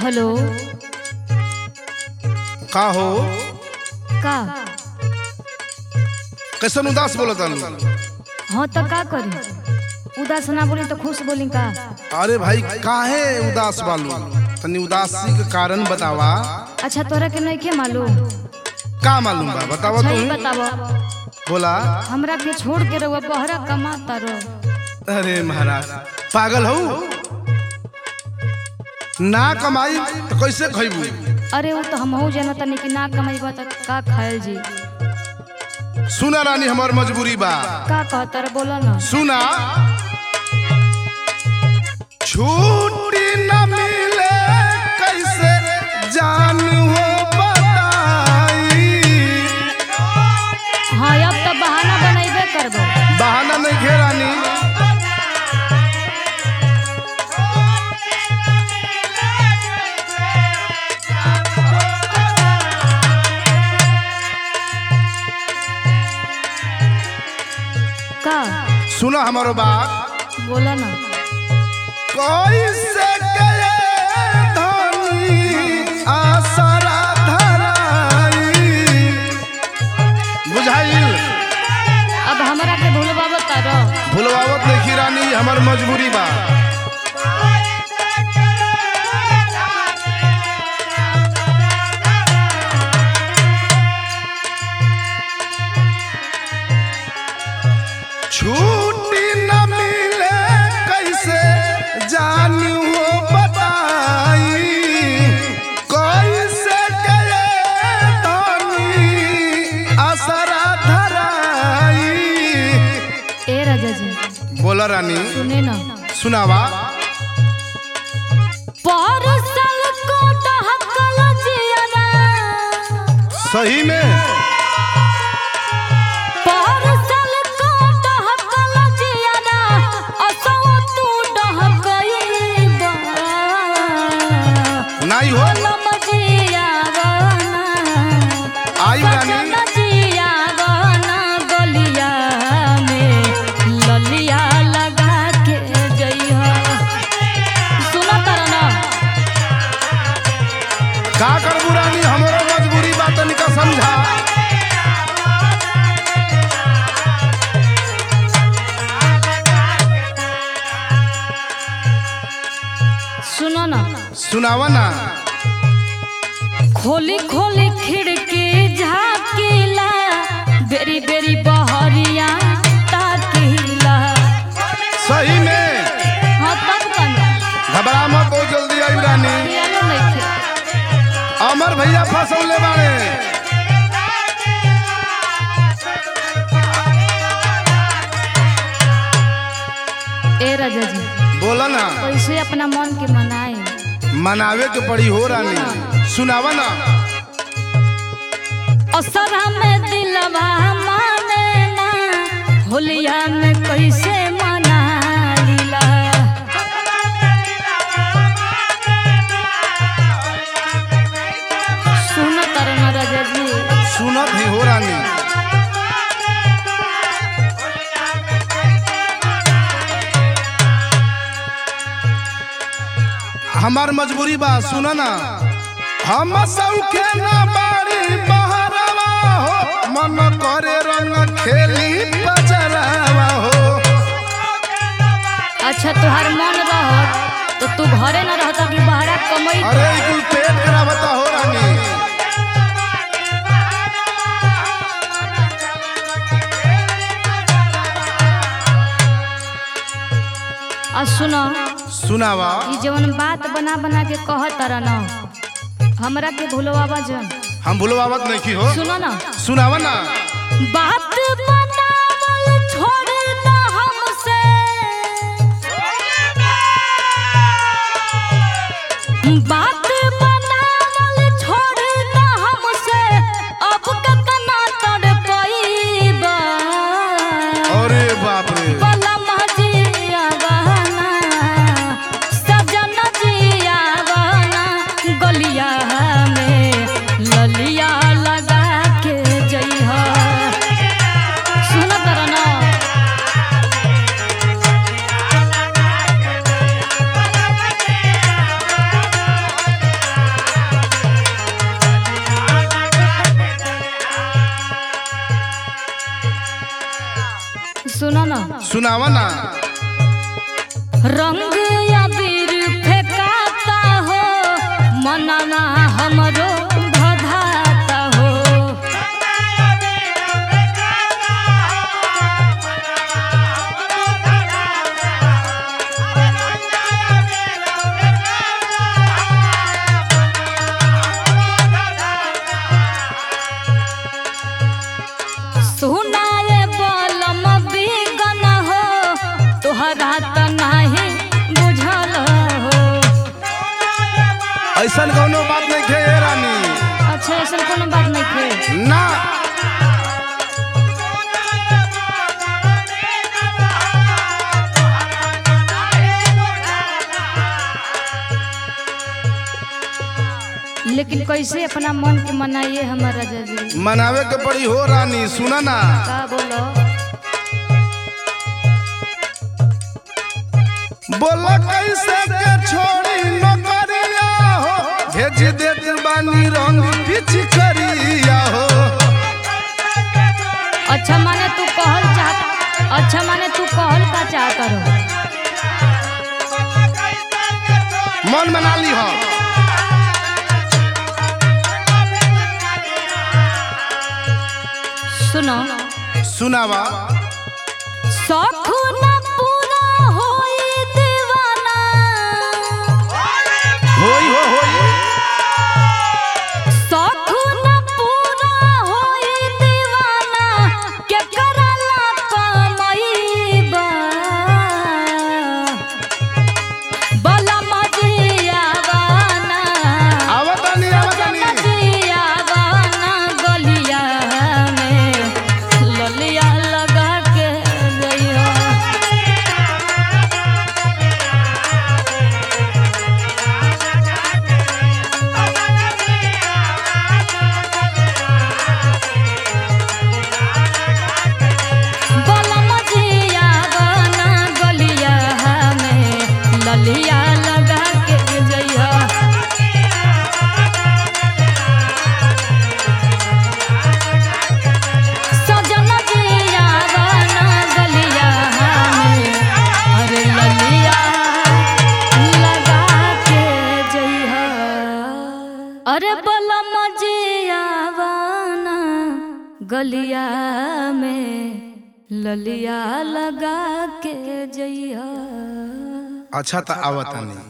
hello का हो का कैसन उदास बोलत आलू हाँ तो का करी उदास ना बोली तो खुश बोली का अरे भाई काहे उदास बालू तनी उदासी के कारण बतावा अच्छा तोरा के नहीं के मालूम का मालूम बा बतावा सही तू बतावा बोला हमरा के छोड़ के रहुआ बहरा कमाता रहो अरे महाराज पागल हो ना कमाई तो कैसे खैबू अरे वो तो हम जाना तनी कि ना कमाईबा तो का खायल जी सुना रानी हमार मजबूरी बा का कहता रे बोला ना सुना छुट्टी न मिले कैसे जान हो बताई हाँ अब तो बहाना बनैबे करबो बहाना नहीं घेरानी का सुना हमारो बात बोला ना कैसे गए धनी आसरा धराई बुझाइल अब हमरा के भूलबा बता रहो भुलवावत नहीं रानी हमार मजबूरी बा छुट्टी न मिले कैसे जानू हो बताई कैसे गए धनी आसरा धराई ए राजा जी बोला रानी सुने ना सुनावा परसल को डहकल जियरा सही में परसल को डहकल जियरा असो तू डहकईबा नहीं हो लम जियावना आई रानी सजन जियावना गलिया में ललिया लगा के जइहा सुना तारा ना का करबू रानी हमारा मजबूरी बात तनिका समझा सुनो ना सुनावा ना खोली खोली खिड़की झाकीला बेरी बेरी बहरिया ताकीला सही में हाँ तब कना घबरा मत हो जल्दी आई रानी पियानो नइखे अमर भैया फसौले बाड़े ए राजा जी बोला ना कैसे अपना मन के मनाए मनावे के पड़ी हो रानी सुनावा ना असरा में दिलवा माने ना होलिया में कैसे मनाइला सुन तरन राजा जी सुनत ही हो रानी हमार मजबूरी बा सुना ना हम सौखे ना बाड़ी बहरवा हो मन करे रंग खेली बजरवा हो अच्छा तुहार मन रह तो तू घरे न रहता कि बाहर कमई अरे ई कुल पेट करावता हो रानी आ सुनो सुनावा ई जवन बात बना बना के कहत रह न हमरा के भूलवावा जन हम भूलवावत नहीं की हो सुनो ना सुनावा ना बात बनावल छोड़ ना हमसे बात बनावल छोड़ ना हमसे अब कतना तड़पईबा अरे बाप रे बलम जिया बहना सजन जिया बहना गलिया में ललिया लगा के जइहा सुनावा ना रंग अबीर फेंकाता हो मनवा हमरो भधाता हो सुनाए बलम बिगन हो तोहरा त नाही बुझल हो ऐसन कौनो बात नहीं खे ए रानी अच्छा ऐसा कोनो बात नहीं थे ना लेकिन कैसे अपना मन के मनाइए हमारा जजी मनावे के पड़ी हो रानी सुना ना का बोलो बोला कैसे के छोड़ी नौकरिया हो भेज देत बानी रंग पिछ करिया हो अच्छा माने तू कहल चाह अच्छा माने तू कहल का चाह करो मन बना ली हो सुनो सुनावा शौख न पूरा होई दीवाना होई हो होई शौख न पूरा होई दीवाना के करला कमईबा बला मजियावाना आवतानी आवतानी मजियावाना गलिया में ललिया लगा के गइया बलम जिया बना गलिया में ललिया लगा के जइया सजन जिया बना गलिया में अरे ललिया लगा के जइया अरे बलम जिया बना गलिया में ललिया लगा के जइया अच्छा त आवतानी